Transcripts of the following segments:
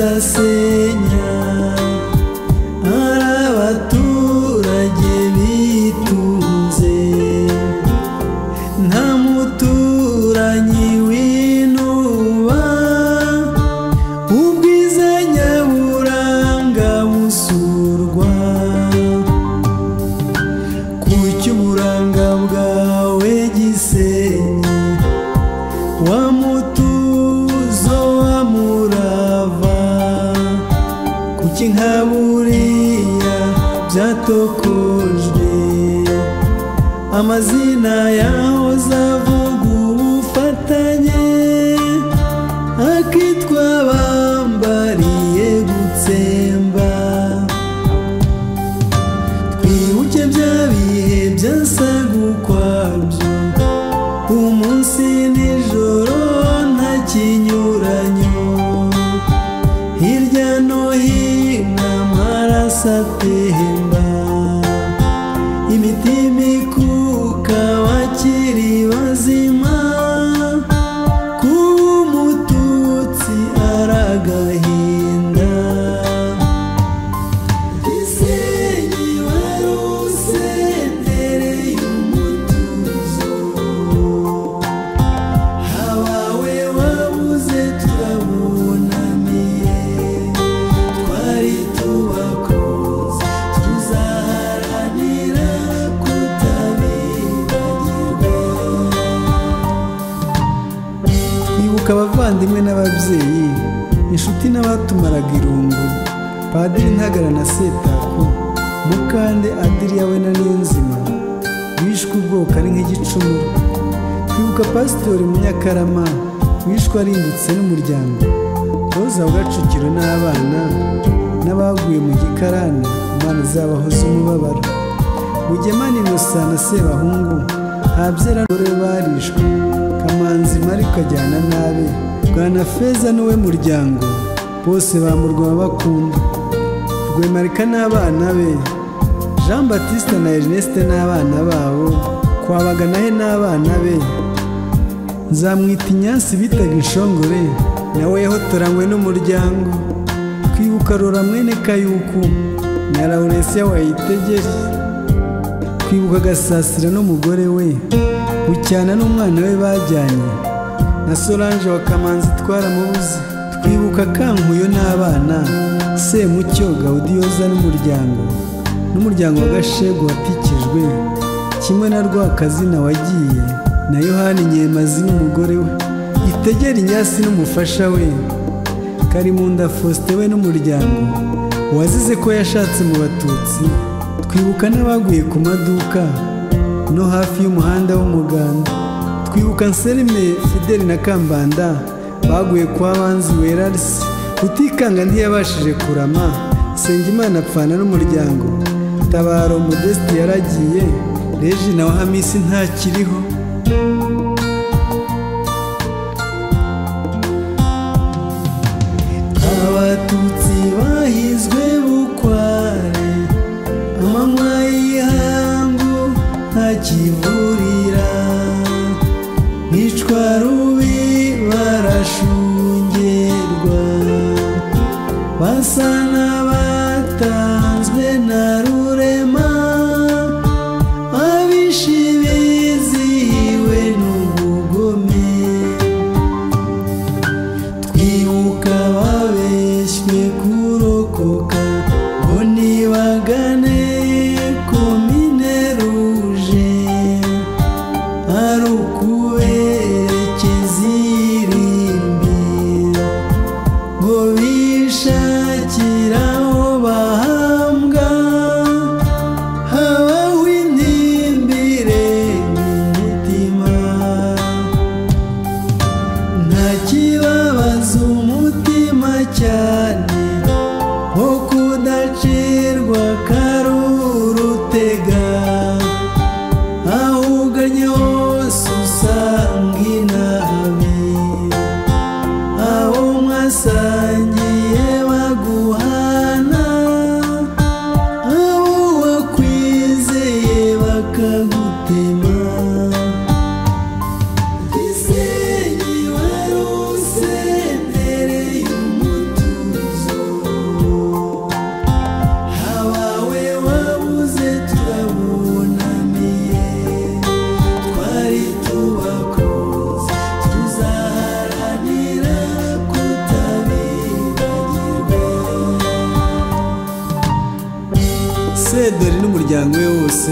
arasenya ari abaturage bitunze nta muturanyi w'intuba ubwiza nyaburanga busurwa ku cy'uburanga bwawe gisenyi wa mutuzo wa murava kuki nka buriya byatokojwe amazina yahoze avuga ubufatanye akitwa bambariye gutsemba twibuke bya bihe byasaga ukwabyo umunsi nijoro nta kinyuranyo hirya no hino amaraso atemba imitima ikuka bakiri bazima kuba umututsi ari agahinda gisenyi wari usendereye umutuzo Abawe wabuze turabunamiye twari tubakunze tuzaharanira kutabibagirwa Ibuka abavandimwe n'ababyeyi inshuti n'abatumaraga irungu padiri ntagara na setako mukande adiriya we na n'inzima bishwe ubwoko ari nk'igicumuro Kwibuka pasitori Munyakarama wishwe arimbutse n'umuryango Roza wa Gacukiro n'abana n'abaguye mu gikarane Imana izabaho z'umubabaro Mugemana Innocent na Sebahungu Habyera Dore barishwe Kamanzi Mari kajyana nabe Bwana Feza n'uwe muryango bose bamurwa bakunda Rwemarika n'abana be Jean Baptiste na Ernest n'abana babo kwabaga nawe n'abana be nzamwita inyansi bitaga inshongore nawe yahotoranywe n'umuryango kwibuka rora mwene kayuku na lawuresiya wayitegere kwibuka gasasira n'umugore we bucyana n'umwana we bajyanye na solange wa kamanzi twaramubuze twibuka kankuyo n'abana semucyo gawudiyoza n'umuryango n'umuryango wa gashegu watikijwe kimwe na rwakazina wagiye na yohani nyemazi n'umugore we itegera inyasi n'umufasha we karimunda faustin we n'umuryango wazize ko yashatse mu batutsi twibuka n'abaguye ku maduka no hafi y'umuhanda w'umuganda twibuka nserime fideli na kambanda baguye kwa banzi werarisi utikanga ntiyabashije kurama nsengimana apfana n'umuryango tabaro modeste yaragiye reji na wahamisi ntakiriho abatutsi bahizwe bukware amanywa y'ihangu ntakivurira bicwa rubi barashungerwa basa n'abatanzwe na rurema abishi bizihiwe n'ubugome twibuka babeshywe kurokoka ngo nibagane komine ruje ari ukuberekeza irimbi ngo bishakire aho bahambwa habaho intimbire mu mutima nta kibabaza umutima cyane nko kudacirwa karurutega aho uganye hose usanga inabi abo mwasangiye baguhana abo wakwizeye bakagutema gisenyi wari usendereye umutuzo sederi n'umuryango we wose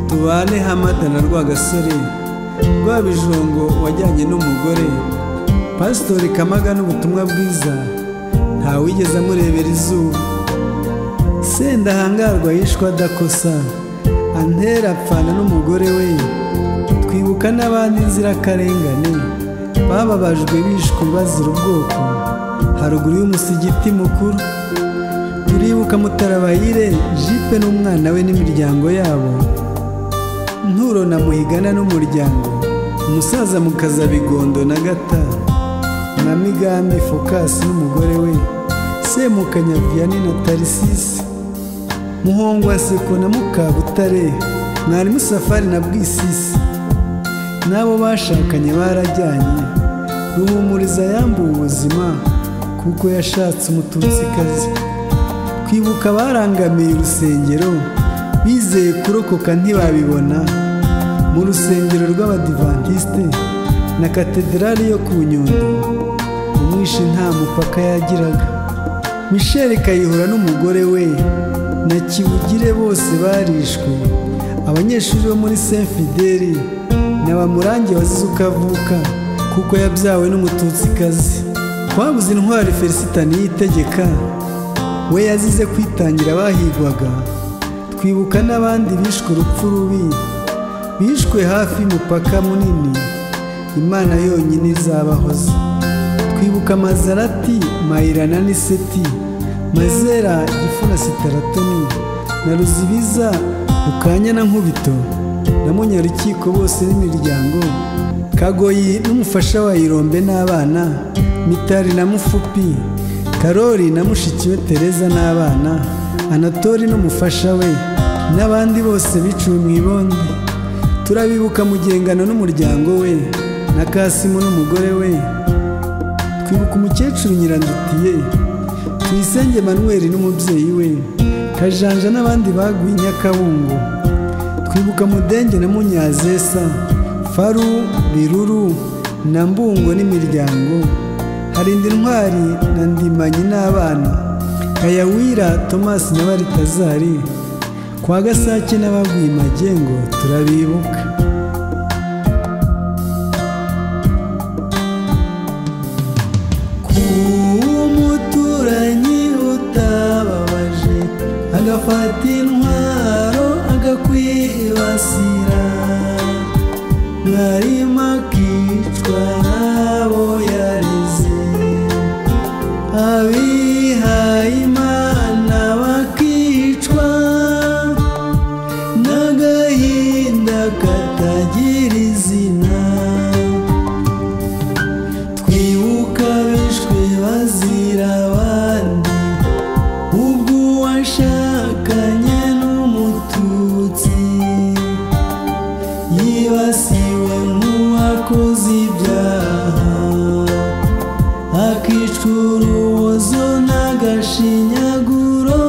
tubane hamada na rwagasore rwabijongo wajyanye n'umugore pasitori kamaga n'ubutumwa bwiza ntawigeze amurebera izuba sendahangarwa yishwe adakosa antera apfana n'umugore we twibuka n'abandi nzirakarengane bababajwe bishwe bazira ubwoko haruguru y'umusigiti mukuru turibuka mutarabayire jipe n'umwana we n'imiryango yabo nturo na muhigana n'umuryango umusaza mukaza bigondo na gata na migambi fokasi n'umugore we semukanya viyani na tarisisi muhongwa seko na mukabutare mwarimu safari na bwisisi n'abo bashakanye barajyanye ruhumuriza yambuwe ubuzima kuko yashatse umututsikazi twibuka barangamiye urusengero bizeye kurokoka ntibabibona mu rusengero rw'abadivantisite na katedrali yo ku nyundo umwishi nta mupaka yagiraga michel kayihura n'umugore we na kibugire bose barishwe abanyeshuri bo muri saint fideli ni abamurange wazize uko avuka kuko yabyawe n'umututsikazi twabuze intwari felicita niyitegeka we yazize kwitangira abahigwaga twibuka n'abandi bishwe urupfu rubi bishwe hafi y'umupaka munini imana yonyine izabahoza twibuka mazarati mayirana n'iseti mazera gifuna sitaratoni na ruzibiza bukanya na nkubito na munyarukiko bose n'imiryango kagoyi n'umufasha wa irombe n'abana mitari na mufupi karori na mushiki we tereza n'abana anatori n'umufasha we n'abandi bose biciwe mu ibondi turabibuka mugengano n'umuryango we na kasimu n'umugore we twibuka umukecuru nyirandutiye tuyisenge manweri n'umubyeyi we kajanja n'abandi baguye i nyakabungo twibuka mudenge na munyazesa faru biruru na mbungo n'imiryango harinda intwari na ndimanyi n'abana kayawira tomasi na baritazari kwa gasake n'abaguye magengo turabibuka umuturanyi utababaje agafata intwaro agakwibasira mwarimu akicwa n'abo yareze abihaye imana bakicwa n'agahinda katagira izina twibuka bishwe bazira abandi ubwo uwashakanye n'umututsi yibasiwe nk'uwakoze ibyaha akicwa urubozo n'agashinyaguro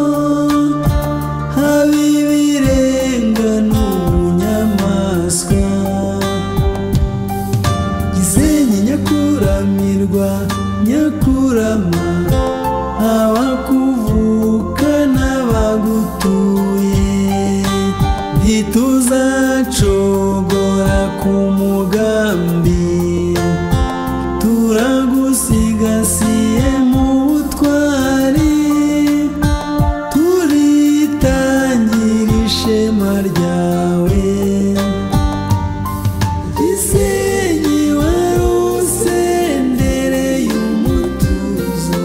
haba ibirenga n'ubunyamaswa gisenyi nyakuramirwa nyakurama abakuvuka n'abagutuye ntituzacogora ku mugambi turagusigasiye mu butwari turitangira ishema ryawe Gisenyi wari usendereye umutuzo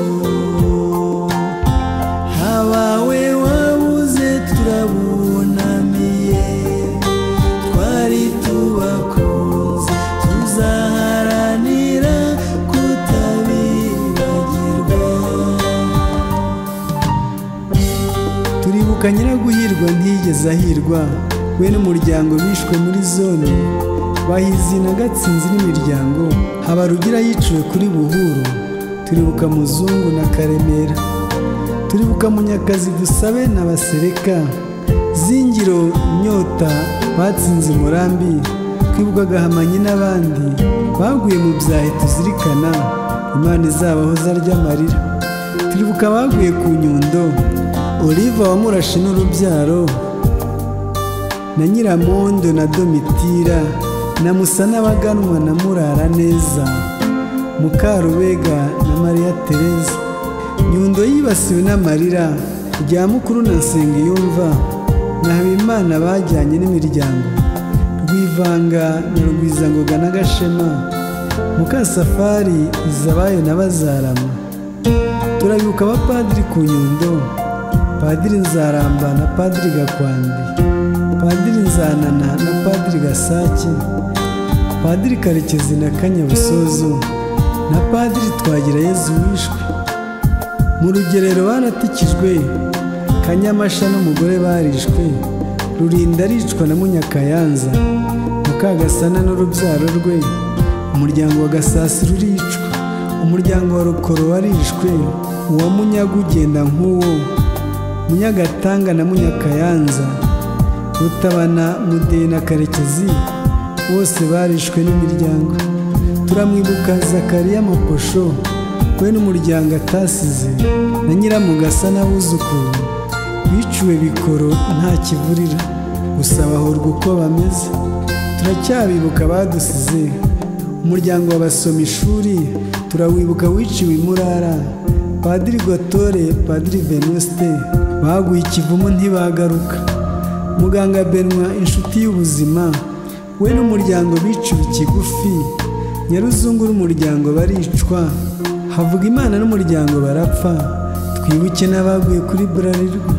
Habawe wabuze turabunamiye Twari tubakunze tuzaharanira kutabibagirwa turibuka nyiraguhirwa ntiyigeze ahirwa we n'umuryango bishwe muri zone bahizi na gatsinzi n'imiryango habarugira yiciwe kuri buhuru turibuka muzungu na karemera turibuka munyakazi dusabe na basereka zingiro inyota batsinze umurambi twibuka gahamanyi n'abandi baguye mu byahe tuzirikana imana izabahoza ry'amarira turibuka abaguye ku nyundo oliva wamurashe n'urubyaro na nyiramondo na domitira na musa n'abaganwa na murara neza mukarubega na mariya tereza nyundo yibasiwe n'amarira rya mukuru na nsengiyumva na habimana bajyanye n'imiryango rwivanga na rugwizangoga na gashema mukasafari izabayo na bazarama turabibuka abapadiri ku nyundo padiri nzaramba na padiri gakwandi padiri nzanana na padiri gasake padiri karekezi na kanyabusozo na padiri twagira yezu wishwe mu rugerero baratikijwe kanyamasha n'umugore barishwe rurinda aricwa na munyakayanza mukagasana n'urubyaro rwe umuryango wa gasasi ruricwa umuryango wa rukoro warishwe uwa munyaga ugenda nk'uwo munyagatanga na munyakayanza rutabana mudeyi na karekezi bose barishwe n'imiryango turamwibuka zakariya maposho we n'umuryango atasize na nyiramugasa n'abuzukuru biciwe bikoro nta kivurira gusa bahurwa uko bameze turacyabibuka badusize umuryango w'abasoma ishuri turawibuka wiciwe imurara padiri gotore padiri venuste baguye ikivumu ntibagaruka muganga benwa inshuti y'ubuzima we n'umuryango biciwe ikigufi nyaruzungu n'umuryango baricwa havuga imana n'umuryango barapfa twibuke n'abaguye kuri burarirwa